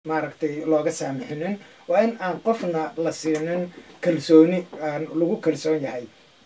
maaragtay looga saamixinin waa in aan qofna la siinin kalsooni aan lagu kalsoon yahay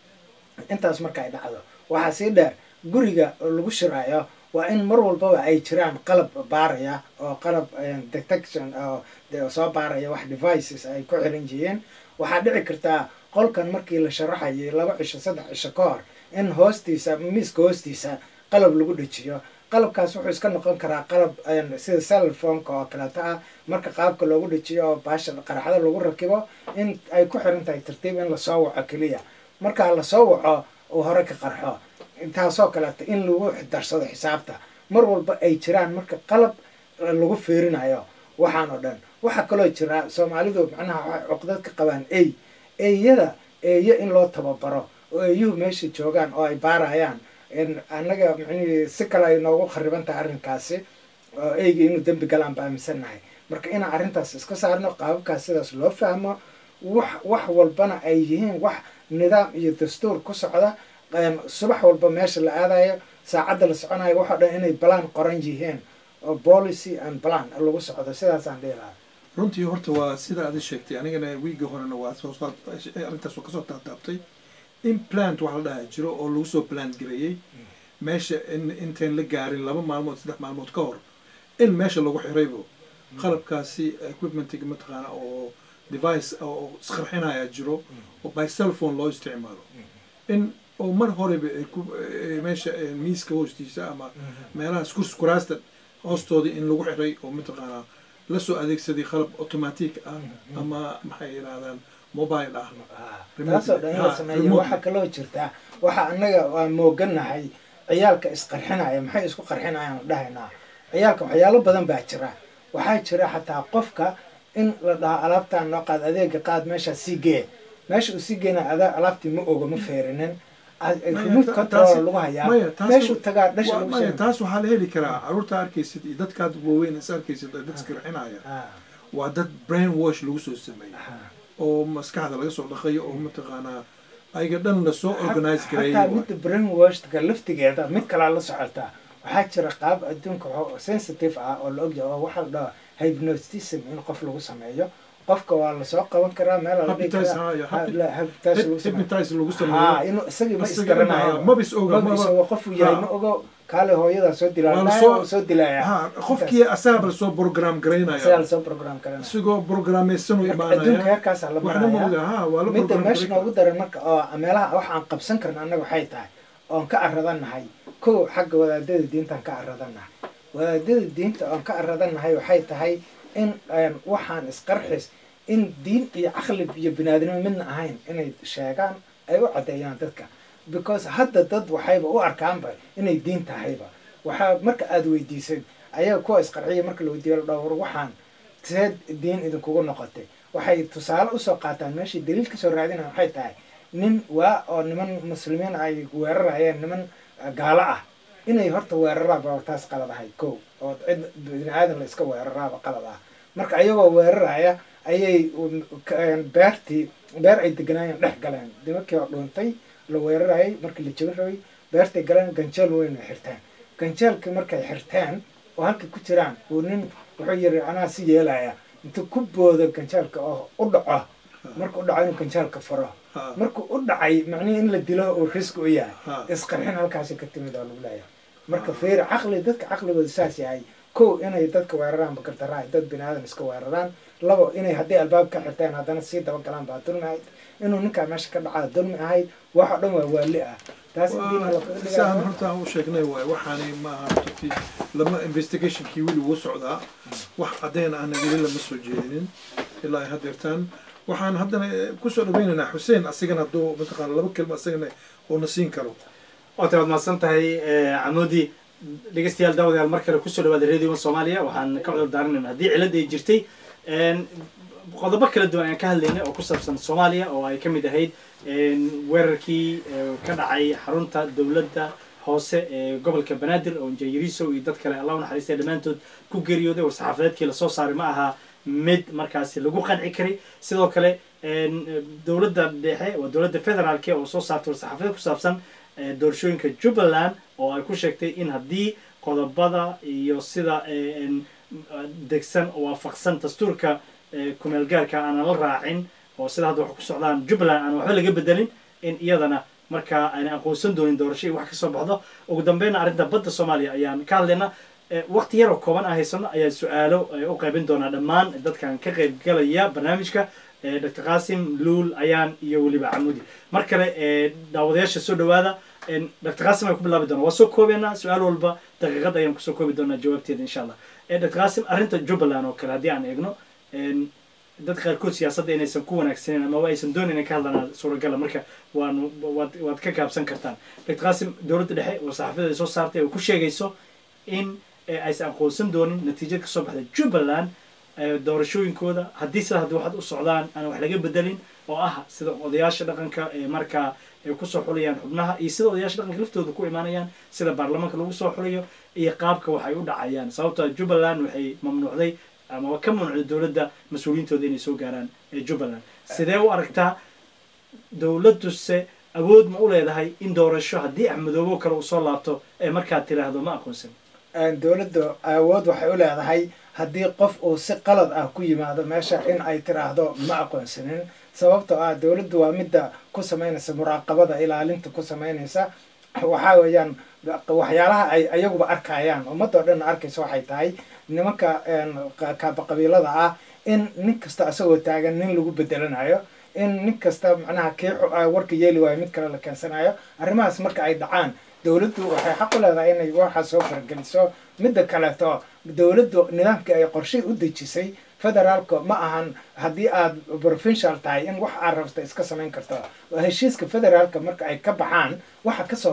intaas marka ay dhacdo waxaa sii dheer guriga lagu shiraayo waa in mar walbaba ay jiraan qalab baaraya oo qalab detection oo soo baaraya wax devices ay ku xiran yihiin waxaa dhici kartaa qolkan markii la sharaxayay laba cisho saddex cisho ka hor in hoostiisa miiska hoostiisa qalab lagu dhejiyo qalabkaas wuxuu iska noqon karaa qalab sida cellphoneka oo kaleeto ah marka qaabka loogu dhejiyo oo baasha qaraxda lagu rakibo in ay ku xiran tahay tartiib in lasoo waco keliya markaa lasoo waco uu hore ka qarxo taasoo kaleeto in lagu darsado xisaabta mar walba ay jiraan marka qalab lagu fiirinayo waxaan oo dhan waxaa kaloo jira soomaalidu macnaha waxay cuqdad ka qabaan ey eeyada eeyo in loo tababaro oo eeyuhu meesha joogaan oo ay baarayaan annaga mxuu si kale ay noogu khariban tahay arrinkaasi oo eyga inuu dembi galaan ba aaminsannahay marka inaan arrintaas iska saarno qaababkaas sidaas loo fahmo wax wax walbana ay yihiin wax nidaam iyo dastuur ku socda subax walba meesha la aadayo saacadda la soconayo waxoo dhan inay balaan qoran yihiin oo policy and plan lagu socdo sidaasaan dhihi lahaa runtii horta waa sida aad sheegtay anigana wiiga horena waa soo arrintaas waa kasoo taataabtay in plant wax la dhaha jiro oo lagu soo plant gareeyey meesha intayn la gaarin laba maalmood saddex maalmood ka hor in meesha lagu xiraybo qalabkaasi equipmentiga mataqaana oo device oo isqarxinaya jiro oo by cellphone loo isticmaalo in oo mar horeba meesha miiska hoostiisa ama meelaha kuraasta hoostooda in lagu xiray oo mataqaanaa lasoo adeegsaday qalab automatic ah ama maxay yidhahdaan mobile ah taasoo dhan in la sameeyo waxaa kaloo jirtaa waxa annaga waa mooganahay ciyaalka isqarxinaya maxay isku qarxinayaan dhahaynaa ciyaalka waxyaalo badan baa jira waxaa jira xataa qofka in la dhaho alaabtaan noo qaad adeega qaad meeshaa sii gee meesha uu sii geena alaabtii ma oga ma feerinin remote control lagu hayaa meeshuu tagaa dhasha lagu maya taas waxaa la heli karaa caruurta arkaysid iyo dadkaad waaweyn is arkaysid oo dad isqarxinaya waa dad brain wash lagu soo sameeyey oo maskaxda laga soo dhaqayo oo mataqaanaa ayaga dhan lasoo organize gareeyay hataa midda brain washka laftigeeda mid kalaa la socotaa waxaa jira qaab adduunka sensitive ah oo la ogyahay oo waxaa la dhahaa hypnotism in qof lagu sameeyo qofka waa lasoo qaban karaa meel lagu sameeyo inuu isagii ma isgaranayo mabis oga mabis oga qofuu yahay ma ogo kaale hooyadaa soo dilaa soo dilaya qofkii asaaba lasoo program isagaa garaynaya lasoo program karanaya isagoo programmaysan u adduunka imaanaya heerkaasaa la waxna ma oga maraya ha waa la midda program meesha garay noogu daran marka oo meelaha wax aan qabsan karna annaga waxay tahay oon ka aradannahay kow xagga wadaadada diintaan ka aradannahay wadaadada diinta oon ka aradannahay waxay tahay in waxaan isqarxis in diin iyo caqli iyo binaadinimo midna ahayn inay sheegaan ay u caddeeyaan dadka because hadda dad waxayba u arkaanba inay diin tahayba waxaa marka aada weydiisay ayaga kuwa isqarxiya marka la weydiiyo la dhawr waxaan see diin idinkugu noqotay waxay tusaale usoo qaataan meeshay daliil kasoo raadinaya waxay tahay nin waa oo niman muslimiin ay weerarayeen niman gaalo ah inay horta weeraraaba taas qalad ahay kow oo cid bini aadan la iska weeraraaba qalad ah marka ayagoo weeraraya ayay beertii beer ay deganaayeen dhex galeen nimankii oo dhuuntay la weerarayay markii la jebin rabay beertay galeen ganjeel weyn ay xirteen ganjeelkii markay xirteen oo halkay ku jiraan uu nin wuxuu yiri anaa si yeelaya intuu ku boodo ganjeelka oo u dhaco marka u dhaco inuu ganjeelka furo markuu u dhacay macnihii in la dilo uu riski u yahay isqarxin halkaasi ka timid oo lagu leeyahay marka feeri caqli dadka caqligooda saas yahay kow inay dadka weeraraan bakardaraa dad bini aadan iska weeraraan labo inay haddii albaab ka xirteen haddana sii dabagalaan baa dulmi ahayd inuu ninkaa meesha ka dhacaa dulmi ahayd wax oo dhan waa waali ah taas in diina la kaga saan dhigaa horta aan u sheegnay waay waxaanay maaha runtii lama investigationkii weli wuu socdaa wax caddeyn ahna weli lama soo jeedinin ilaa ay hadeertaan waxaan haddana kusoo dhaweynaynaa xuseen asigana hadduu mataqaana laba kelma asagana uuna siin karo waatay waad mahadsan tahay camoodi dhegeystayaal daawadayaal mar kale kusoo dhawaada radio one soomaaliya waxaan ka cudur daaranayna haddii cilad ay jirtay qodobo kala duwan ayaan ka hadlaynay oo ku saabsan soomaaliya oo ay ka mid ahayd weerarkii ka dhacay xarunta dowladda hoose ee gobolka banaadir oo injineeriso iyo dad kale allah u naxariistay dhammaantood ku geeriyooday war saxaafadeedkii lasoo saaray ma aha mid markaasi lagu qanci karay sidoo kale dowladda dhexe waa dowladda federaalk oo soo saartay war saxaafadeed ku saabsan doorashooyinka jubbaland oo ay ku sheegtay in haddii qodobada iyo sida degsan oo waafaqsan dastuurka kumeel gaarka aanan la raacin oo sida hadda wax ku socdaan jubbaland aan waxba laga bedelin in iyadana markaa ayna aqoonsan doonin doorasho iyo wax kasoo baxdo ugu dambeynna arrinta badda soomaaliya ayaan ka hadlaynaa waqti yaroo kooban aan haysano ayaa su-aalo u qaybin doonaa dhammaan dadkan ka qaybgalaya barnaamijka dr qasim luul ayaan iyo weliba camudi mar kale daawadayaasha soo dhawaada dr qasim ayaan ku bilaabi doona waa soo koobeynaa su-aal walba daqiiqad ayaan kusoo koobi doonaa jawaabteeda insha allah dr qasim arrinta jubbaland oo kale haddii aan eegno dad qaarkood siyaasadda inaysan ku wanaagsaneyn amaba aysan doonayn in ka hadlanaa suuragala marka waan waad waad ka gaabsan kartaan dr qasim dowladda dhexe oo saxaafiyada ay soo saartay oo ku sheegayso in aysan aqoonsan doonin natiijad kasoo baxda jubbaland doorashooyinkooda haddii sida haddii waxaad u socdaan aan wax laga bedelin oo ah sida odayaasha dhaqanka ee markaa ay kusoo xulayaan xubnaha iyo sida odayaasha dhaqanka laftooda ku imaanayaan sida baarlamaanka lagu soo xulayo iyo qaabka wax ay u dhacayaan sababtoo jubbaland waxay mamnuucday amaba ka mamnuucday dowladda mas-uuliyiintooda inay soo gaaraan ee jubbaland sidee u aragtaa dowladduse awood ma u leedahay in doorasho haddii axmedoobo kale uu soo laabto ee markaad tiraahdo ma aqoonsan dowladda awood waxay u leedahay haddii qof uu si qalad ah ku yimaado meesha in ay tiraahdo ma aqoonsanin sababtoo ah dowladdu waa midda ku samaynaysa muraaqabada ilaalinta ku samaynaysa waxaa weeyaan waxyaalaha ay ayaguba arkayaan ummadoo dhan arkaysa waxay tahay nimanka kaaba qabiilada ah in nin kasta isagoo taagan nin lagu bedelanayo in nin kasta macnaha kii warka yeeli waayo mid kale la keensanayo arrimahaas marka ay dhacaan dowladdu waxay xaq u leedahay inay waxaa soo farageliso midda kaleeto dowladdu nidaamkii ay qorshay u dejisay federaalka ma ahan haddii aad provincial tahay in wax aad rabta iska samayn karto heshiiska federaalka marka ay ka baxaan waxa kasoo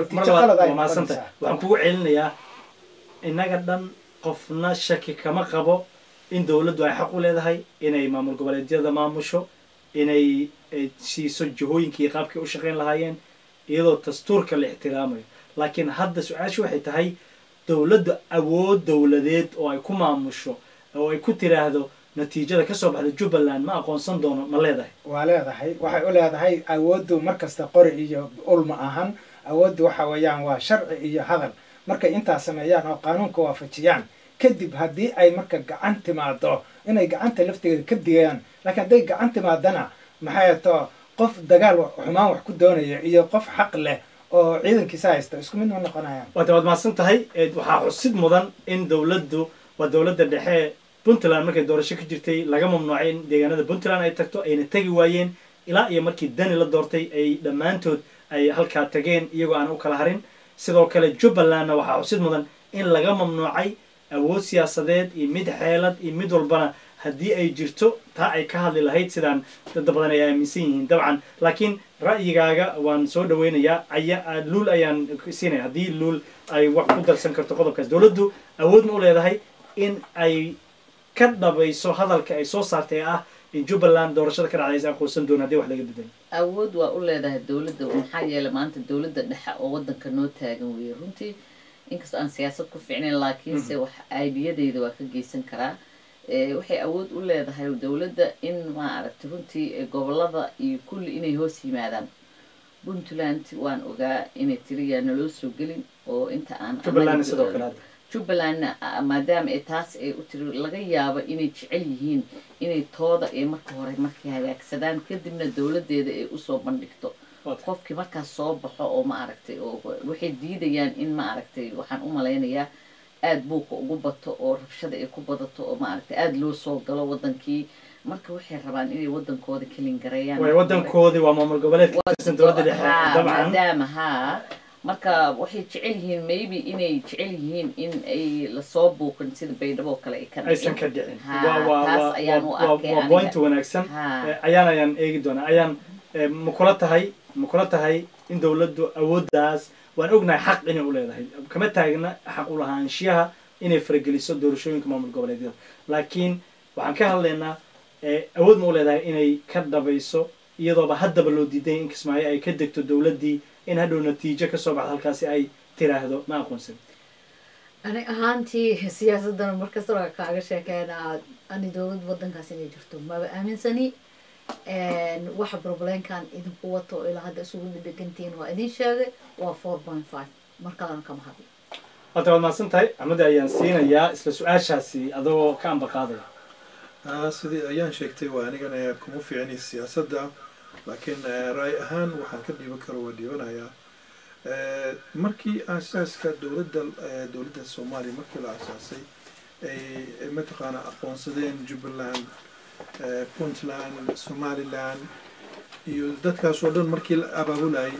baxaan waxaan kugu celinayaa innaga dhan qofna shaki kama qabo in dowladdu ay xaq u leedahay inay maamul goboleedyada maamusho inay siiso jihooyinkii qaabkay u shaqayn lahaayeen iyadoo dastuurka la ixtiraamayo laakiin hadda su-aashu waxay tahay dowladda awood dowladeed oo ay ku maamusho oo ay ku tiraahdo natiijada kasoo baxda jubbaland ma aqoonsan doono ma leedahay waa leedahay waxay u leedahay awooddu markasta qori iyo ul ma ahan awooddu waxa weeyaan waa sharci iyo hadal markay intaas sameeyaan oo qaanuunka waafajiyaan kadib haddii ay marka gacan timaado inay gacanta lafteeda ka digayaan laakiin hadday gacan timaadana maxay to qof dagaal xumaan wax ku doonaya iyo qof xaq leh oo ciidankiisa haysta isku mid ma noqonayaan waata waad mahadsan tahay waxaa xusid mudan in dowladdu waa dowladda dhexe puntland markay doorasho ka jirtay laga mamnuucay in deegaanada puntland ay tagto ayna tegi waayeen ilaa iyo markii dani la doortay ay dhammaantood ay halkaa tageen iyagoo aan u kala harin sidoo kale jubbalandna waxaa xusid mudan in laga mamnuucay awood siyaasadeed iyo mid xeelad iyo mid walbana haddii ay jirto taa ay ka hadli lahayd sidaan dada badan ay aaminsan yihiin dabcan laakiin ra'yigaaga waan soo dhaweynayaa aya luul ayaan siinaya haddii luul ay wax ku darsan karto qodobkaas dowladdu awoodma u leedahay in ay ka dhabayso hadalka ay soo saartay ee ah in jubbaland doorashada ka dhacda aysan aqoonsan doonin hadii wax laga bedelo awood waa u leedahay dowladda maxaa yeelay maanta dowladda dhexe oo waddanka noo taagan weeye runtii inkastoo aan siyaasad ku fiicnayn laakiinse wax aidiyadeyda waa ka geysan karaa waxay awood u leedahay dowladda in maaragtay runtii gobolada iyo kulli inay hoos yimaadaan puntland waan ogaa inay tiriyaa naloo soo gelin oo inta aan jubbaland sidoo kale hadda jubbalandna maadaama ay taas ay u tiri laga yaabo inay jecel yihiin inay tooda ee marka hore markay hagaagsadaan kadibna dowladeeda ay usoo bandhigto qofkii markaas soo baxo oo ma aragtay oo waxay diidayaan in ma aragtay waxaan u malaynayaa aada buuqa ugu bato oo rabshada ay ku badato oo maaragtay aada loo soo galo wadankii marka waxay rabaan inay wadankooda kelin gareeyaan way wadankoodii waa maamul goboleed ka tirsan dowladda dhexe dabcan maadaama haa marka waxay jecel yihiin maybe inay jecel yihiin in ay lasoo buuqin sida baydhabo kale ay ka aysan ka dhicin Ha, waa waa taas waa ayaan u waa arkay waa aniga. point wanaagsan Ha. Eh, ayaan ayaan eegi doonaa ayaan eh, ma kula tahay ma kula tahay in dowladdu awooddaas waan ognahay xaq inay u leedahay kama taagna xaq u lahaanshiyaha inay farageliso doorashooyinka maamul goboleedyada laakiin waxaan ka hadlaynaa eh, awood ma u leedahay inay ka dhabayso iyadooba haddaba loo diiday in kismaayo ay ka degto dowladdii in hadhow natiijo kasoo baxda halkaasi ay tiraahdo ma aqoonsan ani ahaantii siyaasaddan markasta waa kaaga sheekeynaa ani dowlad wadankaas inay jirto maba aaminsani waxa problemkan idinku wato oo ilaa hadda isugu dhedhegantihiin waa idin sheegay waa four point five mar kalena kama hadlo horta waad mahadsan tahay axmedi ayaan siinayaa isla su-aashaasi adoo ka amba qaadaya Ah, sidii ayaan sheegtay waa anigana kuma fiicni siyaasadda laakiin eh, raay ahaan waxaan ka dhiiban karo waa dhiibanayaa Eh, markii aasaaska dowladda eh, dowladda soomaaliya markii la aasaasay ay ay mataqaana aqoonsadeen jubbaland eh, puntland somaliland iyo dadkaas oo dhan markii la abaabulayay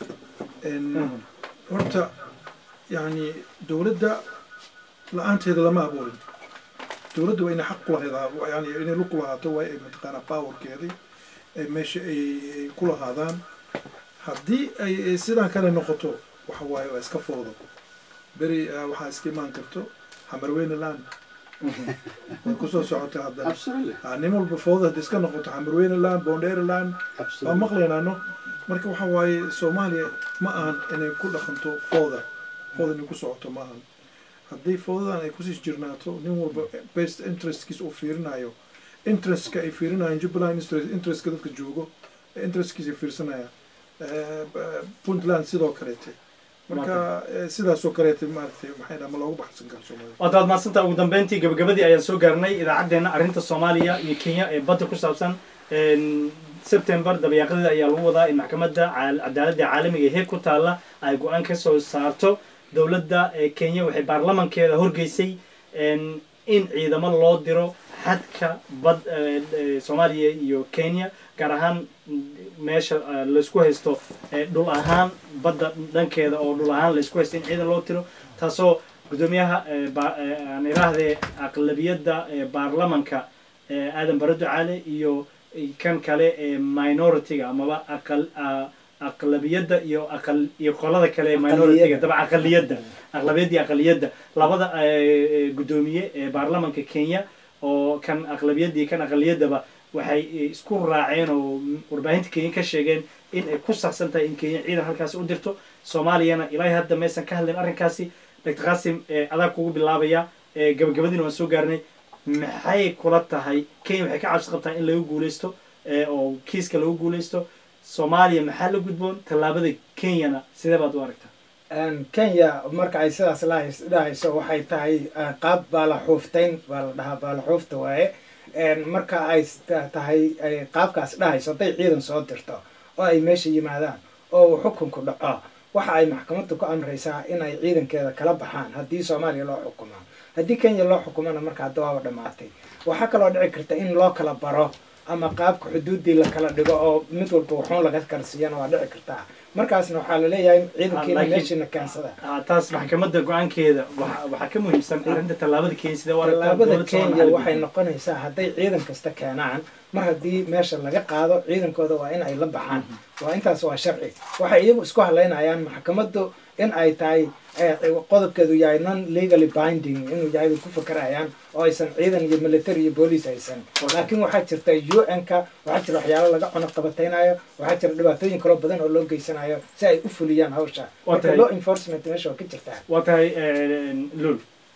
En, horta yani dowladda la-aanteeda lama abuurin dowladda waa inay xaq ku lahayd yani inay lug ku lahaato waa ay mataqaanaa powerkeedii ay meesha ay ay ku lahaadaan haddii ay ay sidaan kale noqoto waxa waaye waa iska foodo beri ah, waxaa iska imaan karto xamarweyne land way kusoo socota haddana Absolutely. Ah, nin walba foodo haddii iska noqoto xamarweyne land bondere land waa Absolutely. maqlaynaano marka waxa waaye soomaaliya ma ahan inay ku dhaqanto fooda fooda inay ku socoto ma ahan haddii foodadan ay kusii jirnaato nin walba best interestkiisa uu fiirinayo interestka ay fiirinayaan jubbaland interest interestka dadka joogo interestkiisa ay fiirsanayaan Eh, b- puntland sidoo kaleete marka eh, sidaasoo kaleete maaragtay maxay dhaha ma loogu baxsan karo soomaaliya waad waad mahadsantaha ugu dambeyntii gabagabadii ayaan soo gaarnay idaacaddeenna arrinta soomaaliya iyo kenya ee badda ku saabsan En, september dabayaaqadeeda ayaa lagu wadaa in maxkamadda caal- cadaaladda caalamiga ee heeg ku taalla ay go-aan ka soo saarto dowladda ee kenya waxay baarlamankeeda horgeysay en, in ciidamo loo diro xadka bad eh, eh, soomaaliya iyo kenya gaar ahaan mm, meesha eh, laysku haysto eh, dhul ahaan badda dhankeeda oo dhul ahaan laysku haysto in ciidan loo tiro taasoo gudoomiyaha eh, ba- eh, aan iraahdee aqlabiyadda eh, baarlamanka eh, aadan bare ducaale iyo kan kale ee minority-ga amaba aqal a- aqlabiyadda iyo aqal iyo qolada kale ee minority-ga daba aqaliyadda aqlabiyadda iyo aqaliyadda labada eh, gudoomiye ee baarlamanka kenya oo kan aqlabiyadda iyo kan aqaliyaddaba waxay eh, isku raaceen oo warbaahinta kenya ka sheegeen in ay ku saxsan tahay in kenya ciidan halkaasi u dirto soomaaliyana ilaahay hadda maysan ka hadlin arrinkaasi dr qasim eh, adaa kugu bilaabaya eh, gabagabadiina waan soo gaarnay maxay kula tahay kenya waxay ka cabsi qabtaa in lagu guuleysto eh, oo kiiska lagu guuleysto soomaaliya maxaa la gudboon tallaabada kenyana sidee baad u aragtaa Een, kenya marka ay sidaas lahas- dhahayso waxay tahay eh, qaab baalaxuuftayn baa la dhahaa baalaxuufta waaye Een, marka ay s- ta- tahay ay qaabkaas dhahayso hadday ciidan soo dirto oo ay meesha yimaadaan oo uu xukunku dhaco waxa ay maxkamaddu ku amraysaa inay ciidankeeda kala baxaan haddii soomaaliya loo xukumo haddii kenya loo xukumona marka hadda waaba dhammaatay waxaa kaloo dhici karta in loo kala baro ama qaabka xuduuddii la kala dhigo oo mid walba wuxuun laga kala siiyana waa dhici kartaa markaasna waxaa laleeyahay ciidankiina laakiin- meeshiina keensada Ah, taas maxkamadda go-aankeeda waxa waxaa ka muhiimsan arrinta tallaabada kenya sidee u aragtaa tallaabada dowladda kenya Soomaaliya waxay noqonaysaa hadday ciidan kasta keenaan mar haddii meesha laga qaado ciidankooda waa in ay la baxaan waa intaas waa sharci waxay iyagu isku halaynayaan maxkamaddu in ay tahay eh, qodobkeedu yahay non legally binding inuu yahay bay ku fakarayaan oo aysan ciidan iyo military iyo booliis aysan laakiin waxaa jirta u n-ka waxaa jira waxyaalo laga cuno qabataynayo waxaa jira dhibaatooyin kaloo badan oo loo geysanayo si ay u fuliyaan hawsha Waa marka tahay- law enforcement meesha waa ka jirtaa waa tahay eh, lul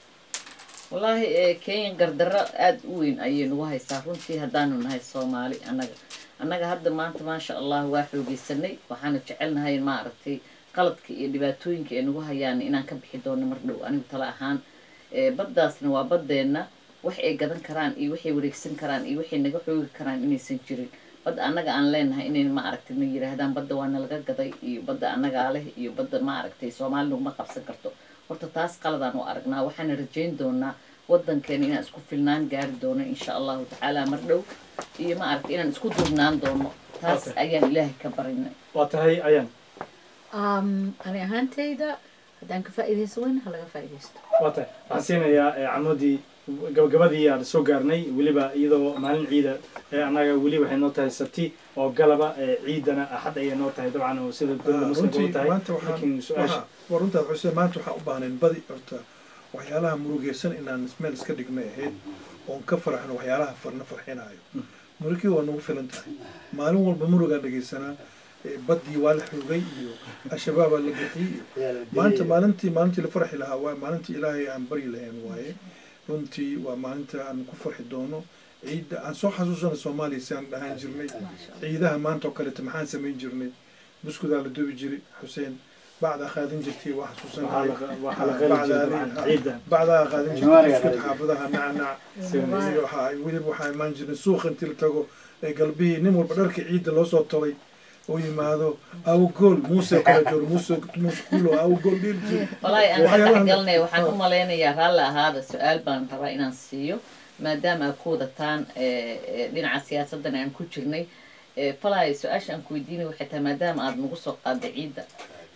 wallaahi ee kenya gardarro aada u weyn ayay nagu haysaa runtii haddaanu nahay soomaali annaga annaga hadda maanta maasha allah waa xoogeysanay waxaanu jecelnahay maaragtay qaladka iyo dhibaatooyinka ay nagu hayaan inaan ka bixi doono mar dhow anigu tala ahaan ee baddaasna waa baddeenna wax ay gadan karaan iyo waxay wareegsan karaan iyo waxay naga xoogi karaan inaysan jirin badda annaga aan leenahay inay maaragtay na yidhaahdaan badda waa nalaga gaday iyo badda annagaa leh iyo badda maaragtay soomaali naguma qabsan karto horta taas qaladaan u aragnaa waxaana rajayn doonaa wadankeena inaan isku filnaan gaari doono insha allahu tacaala mar dhow iyo maaragtay inaan isku duubnaan doono taas Okay. ayaan ilaahay ka barinay waa tahay ayaan Um, ani ahaantayda haddaan ka faa'iidaysto weyn ha laga faa'iidaysto waa tahay waxaan siinayaa eh, camoodii gabagabadii aan soo gaarnay weliba iyadoo maalin ciida eh, annaga weli waxay noo tahay sabti oo galaba eh, ciidana axad ayay noo tahay dabcan oo sida dowladda muslimka u runtii tahay maanta waxaan laakiin su-aasha waxa- waa runtaad xuseen maanta waxaan u baahnayn badi horta waxyaalaha murugeysan inaan meel iska dhignay ahayd oon ka farxno waxyaalaha farna farxinaayo murugii waa nagu filan tahay maalin walba murugaa dhegeysanaa eh, baddii waa la xoogay iyo al-shabaabaa la bixiyey maanta maalintii maalintii la farxi lahaa waa maalintii ilaahay aan baryi lahayn waaye runtii waa maalinta aan ku farxi doono ciidda aan soo xasuusana soomaaliya si aan dhahaan jirnay ciidaha maanta oo kaleeto maxaan samayn jirnay buskudaa la dubi jiray xuseen bacdaa qaadin jirtay waa waxaa xasuusanahay la- waxaa la qali jiray dabcan ciidan bacdaa qaadin Jawaariga jirtay qaadin iskut xaafadaha nacnac Jawaariga. iyo waxaa weliba waxaa imaan jiray suuq intii la tago ee galbihii nin walba dharka ciidda loo soo tolay oo yimaado awgool muuse kala joogo muuse muuse kulo awgool dhiil jiri walahi aan ka Waxyaalahan- dhexgalnay waxaan u malaynayaa raalli ahaada su-aal baan rabaa inaan siiyo maadaama aad ku wadataan eh, eh, dhinaca siyaasaddan aan ku jirnay Eh, falay su-aasha aan ku weydiinay waxay tahay maadaama aad nagu soo qaaday ciidda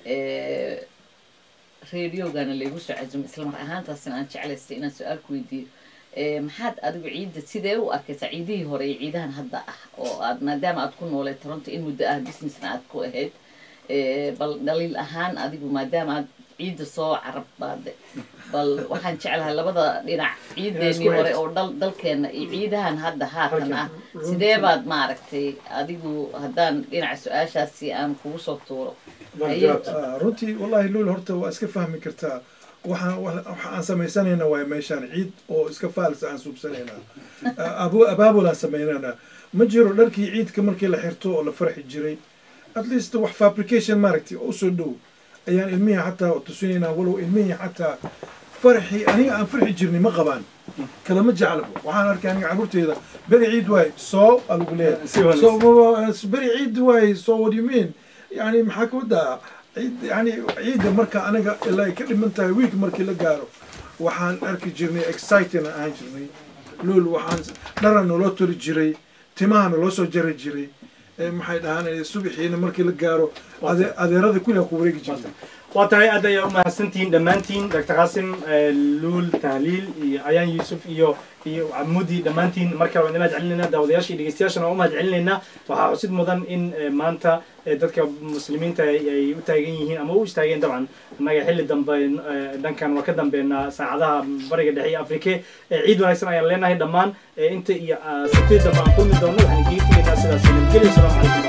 eh, radiogana laygu soo casumo isla mar ahaantaasina aan jeclaystay inaan su-aal ku weydiiyo Eh, maxaad adigu ciidda sidee u arkaysaa ciidihii hore iyo ciidahan hadda ah oo aad maadaama aad ku noolee toronto in muddo ah businessna aad ku ahayd Eh, bal dhaliil ahaan adigu maadaama aad ciidda soo carab baade bal waxaan jeclahay labada dhinac ciideennii hore oo dal dalkeena iyo ciidahan hadda haatan ah sidee baad maaragtay adigu haddaan dhinaca su-aashaasi aan kugu soo tuuro Haye. Ah, runtii wallahi luul horta waa iska fahmi kartaa waxaan waxa aan samaysanayna waay meeshaan ciid oo iska faalisa aan suubsanaynaa Ah, abu abaabulaan samaynana ma jiro dharkii ciidka markii la xirto oo la farxi jiray at least wax fabrication maaragtay oo usoo dhow ayaan ilmihii xataa tusinaynaa walow ilmihii xataa farxi aniga aan farxi jirnay ma qabaan kalama jeclabo waxaan arkay aniga carruurteyda beri ciid waay soo alagu Si leeyahay wanaagsan. so ma- beri ciid waay so what do you mean yani maxaa ka wadaa ciid yani ciidda marka aniga ilaa ay ka dhiman tahay week markii la gaaro waxaan arki jirnay exciting aan ahaan jirnay lool waxaan dhara naloo toli jiray timaha naloo soo jari jiray Eh, maxay dhahaan subaxiina markii la gaaro ade- adeerada kulli aan ku wareegi jirtay waa tahay aad ayaa u mahadsantihiin dhammaantiin dr qaasim eh, luul tahliil iyo ayaan yuusuf iyo iyo camudi dhammaantiin markale waan imahad celinayna daawadayaasha iyo dhegeystayaashana waan u mahad celinaynaa waxaa xusid mudan in eh, maanta eh, dadka muslimiinta ay ay u taagan yihiin ama u istaageen dabcan annaga xilli dambe eh, dhankan waa ka dambeynaa saacadaha bariga dhexe iyo afrike Eh, ciid wanaagsan ayaan leenahay dhammaan Eh, inta iyo ah, sabtida dambe aan kulmi doono waxaan idiin tegaynaa sidaas nabadgelyo asalaamu calaykum